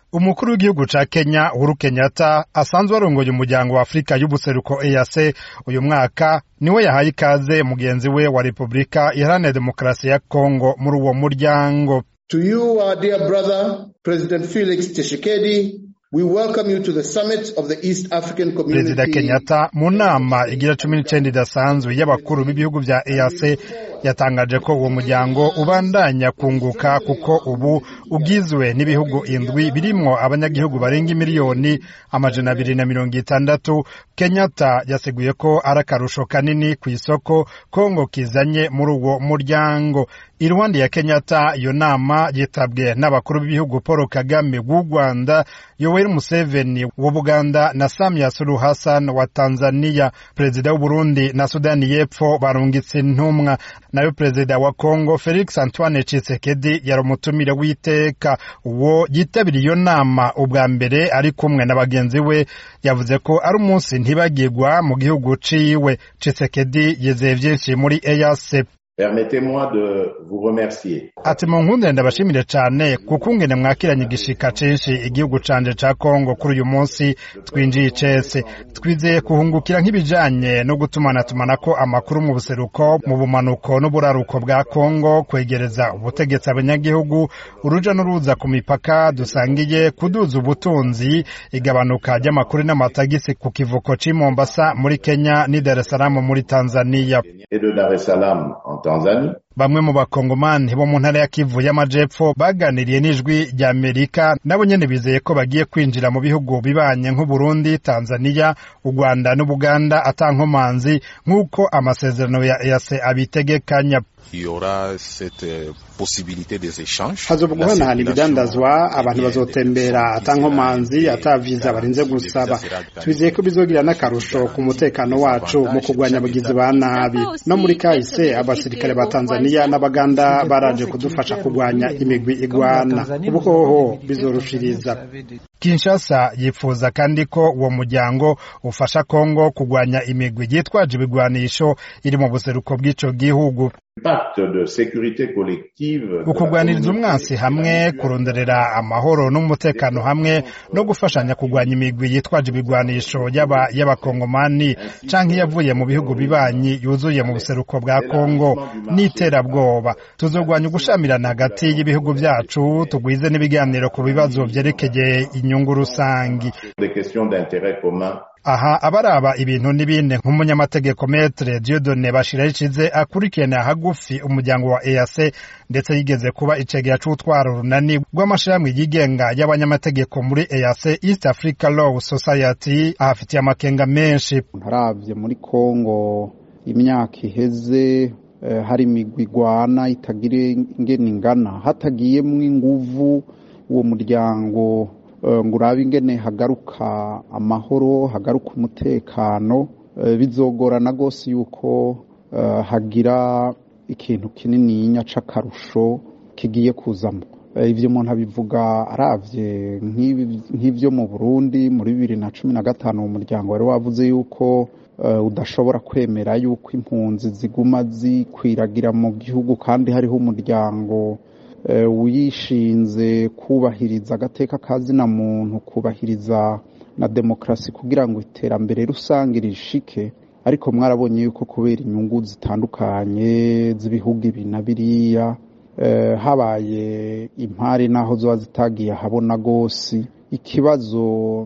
umukuru w'igihugu ca Kenya Uhuru Kenyatta asanzwe arongoye umuryango wa Afurika y'ubuseruko EAC uyu mwaka niwe yahaye ikaze mugenzi we wa Repubulika Iharanira Demokarasi ya Kongo muri uwo muryango To you, our dear brother, President Felix Tshisekedi, we welcome you to the summit of the East African Community. Perezida Kenyatta mu nama igira cumi n'icenda idasanzwe y'abakuru b'ibihugu vya EAC yatangaje ko uwo muryango ubandanya kunguka kuko ubu ugizwe n'ibihugu indwi birimwo abanyagihugu barenga miliyoni amajana abiri na mirongo itandatu Kenyatta yaseguye ko ari akarusho kanini ku isoko Kongo kizanye muri uwo muryango iruhande ya Kenyatta iyo nama yitabwe n'abakuru b'ibihugu Paul Kagame w'u Rwanda Yoweri Museveni wa Buganda na Samia Suluhu Hassan wa Tanzania perezida w'u Burundi na Sudani y'Epfo barungitse intumwa nayo perezida wa Kongo Felix Antoine Tshisekedi yari umutumire w'iteka uwo yitabiriye iyo nama ubwa mbere ari kumwe na bagenzi we yavuze ko ari umunsi ntibagirwa mu gihugu ciwe Tshisekedi yizeye vyinshi muri EAC Permettez-moi de vous remercier. ati mu nkundire ndabashimire cane kuko ungene mwakiranye igishika cinshi igihugu canje ca Kongo kuri uyu munsi twinjiye icese twizeye kuhungukira nk'ibijanye no gutumanatumanako amakuru mu buseruko mu bumanuko n'uburaruko bwa Kongo kwegereza ubutegetsi abanyagihugu uruja n'uruza ku mipaka dusangiye kuduza ubutunzi igabanuka ry'amakuru n'amatagisi ku kivuko c'i Mombasa muri Kenya n'i Dar es Salaam muri Tanzania Et de Dar es Salaam en Tanzanie. bamwe mu bakongomani bo mu ntara ya Kivu y'amajepfo baganiriye n'ijwi rya Amerika nabo nyene bizeye ko bagiye kwinjira mu bihugu bibanye nk'Uburundi, Tanzania, u Rwanda n'Ubuganda atankomanzi nk'uko amasezerano ya EAC abitegekanya. Il y aura cette euh, possibilité des échanges. hazoba La guhanahana circulation ibidandazwa abantu aérienne bazotembera des atankomanzi personnes ata viza barinze gusaba twizeye ko bizogira n'akarusho ku mutekano wacu mu kurwanya abagizi ba nabi no muri kahise abasirikare ba tanzaniya n'abaganda baraje kudufasha kurwanya imigwi igwana ubu hoho bizorushiriza Kinshasa yifuza kandi ko uwo muryango ufasha Kongo kurwanya imigwi yitwaje ibigwanisho iri mu buseruko bw'ico gihugu. Pacte de sécurité collective. de la ukugwaniriza communauté umwansi hamwe kuronderera amahoro n'umutekano hamwe no gufashanya kurwanya imigwi yitwaje ibigwanisho y'aba y'abakongomani canke yavuye mu bihugu bibanyi yuzuye mu buseruko bwa Kongo n'iterabwoba tuzogwanya ugushamirana hagati y'ibihugu vyacu tugwize n'ibiganiro ku bibazo vyerekeye inyungu rusangi des questions d'intérêt commun. aha abaraba ibintu n'ibindi nk'umunyamategeko metre Dieudonne Bashirayikize akurikirana hagufi umuryango wa EAC ndetse yigeze kuba icegera c'utwara urunani rw'amashirahamwe yigenga y'abanyamategeko muri EAC East Africa Law Society ahafitiye amakenga menshi ntaravye muri Kongo imyaka iheze eh, hari imigwi igwana itagire ingene ingana hatagiyemwo inguvu uwo muryango eh, ngo urabe ingene hagaruka amahoro hagaruka umutekano eh, bizogorana gose yuko eh, hagira ikintu kinininya c'akarusho kigiye kuzamo Eh, ivyo umuntu abivuga aravye nk'ibi- nk'ivyo mu Burundi muri bibiri na cumi na gatanu mu muryango wari wavuze yuko eh, udashobora kwemera yuko impunzi ziguma zikwiragira mu gihugu kandi hariho umuryango eh, wishinze kubahiriza agateka kazina muntu kubahiriza na demokarasi kugira ngo iterambere rusange rishike ariko mwarabonye yuko kubera inyungu zitandukanye z'ibihugu ibi na biriya eh, habaye impari naho zoba zitagiye ahabona gose ikibazo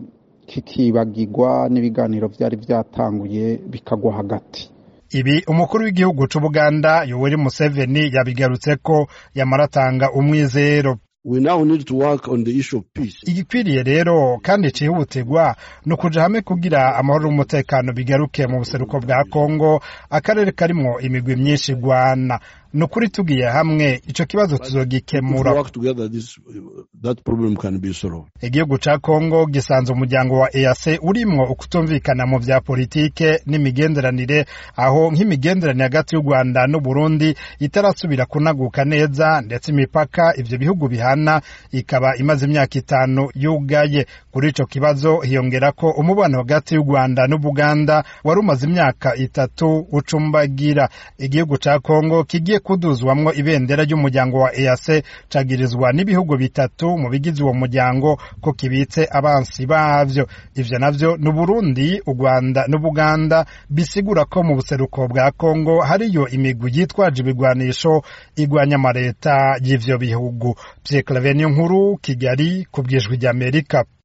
kikibagirwa n'ibiganiro vyari vyatanguye bikagwa hagati ibi umukuru w'igihugu c'Ubuganda Yoweri Museveni yabigarutseko yamaratanga umwizero We now need to work on the issue of peace. igikwiriye rero kandi cihutirwa ni ukuja hamwe kugira amahoro n'umutekano bigaruke mu buseruko bwa Kongo akarere karimwo imigwi myinshi igwana ni ukuri tugiye hamwe ico kibazo If we tuzogikemura work together, this that problem can be solved. igihugu ca Kongo gisanze umuryango wa EAC urimwo ukutumvikana mu vya politike n'imigenderanire aho nk'imigenderanire hagati y'u Rwanda n'u Burundi itarasubira kunaguka neza ndetse imipaka ivyo bihugu bihana ikaba imaze imyaka itanu yugaye kuri ico kibazo hiyongera ko umubano hagati y'u Rwanda n'Ubuganda wari umaze imyaka itatu ucumbagira igihugu ca Kongo kigiye kuduzwamwo ibendera ry'umuryango wa EAC cagirizwa n'ibihugu bitatu mu bigize uwo muryango ko kibitse abansi bavyo ivyo navyo ni Burundi u Rwanda n'Ubuganda bisigura ko mu buseruko bwa Kongo hariyo imigwi yitwaje ibigwanisho igwanya amareta y'ivyo bihugu Pierre Claver nkuru Kigali ku bwijwi ry'Amerika